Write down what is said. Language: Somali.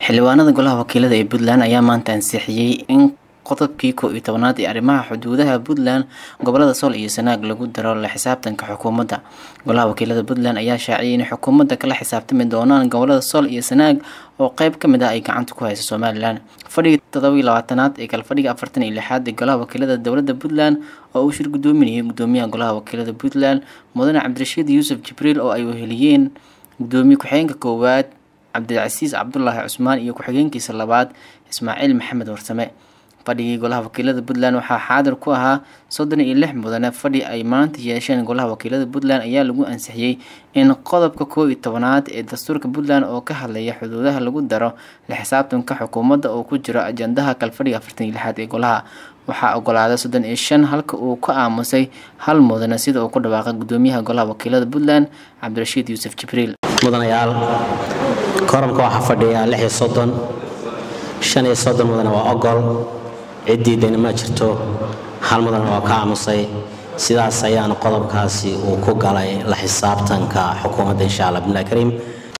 xildhibaanada golaha wakiilada ee puntland ayaa maanta ansixiyey in qodobkii koo iyo tobanaad ee arrimaha xuduudaha puntland gobolada sool iyo sanaag lagu daro la xisaabtanka xukuumadda golaha wakiilada puntland ayaa shaaciyay in xukuumadda kala xisaabtami doonaan gobolada sool iyo sanaag oo qeyb ka mid ah ay gacanta ku hayso somalilan fadhigii todobaiyo labaatanaad ee kale fadhiga afartan iyo lixaad ee golaha wakiilada dowladda puntland oo uu shir gudoominayay gudoomiyaha golaha wakiilada puntland mudane cabdirashiid yuusuf jibriil oo ay weheliyeen gudoomiye ku-xigeenka koowaad cabdilcasiis cabdulaahi cusmaan iyo ku-xigeenkiisa labaad ismaaciil maxamed warsame fadhigii golaha wakiilada puntland waxaa xaadir ku ahaa soddon iyo lix mudane fadhi ay maanta yeesheen golaha wakiilada puntland ayaa lagu ansixiyey in qodobka koo iyo tobanaad ee dastuurka puntland oo ka hadlaya xuduudaha lagu daro la xisaabtanka xukuumadda oo ku jiro ajandaha kalfadhiga afartan iyo lixaad ee golaha waxaa ogolaaday soddon iyo shan halka uu ka aamusay hal mudane sida uu ku dhawaaqay gudoomiyaha golaha wakiilada puntland cabdirashiid yuusuf jibriil mudanayaal koramka waxaa fadhiya lix iyo soddon shan iyo soddon mudane waa ogol ciddii dayna ma jirto hal mudane waa ka aamusay sidaas ayaana qodobkaasi uu ku galay la xisaabtanka xukuumadda insha allah bimillah kariim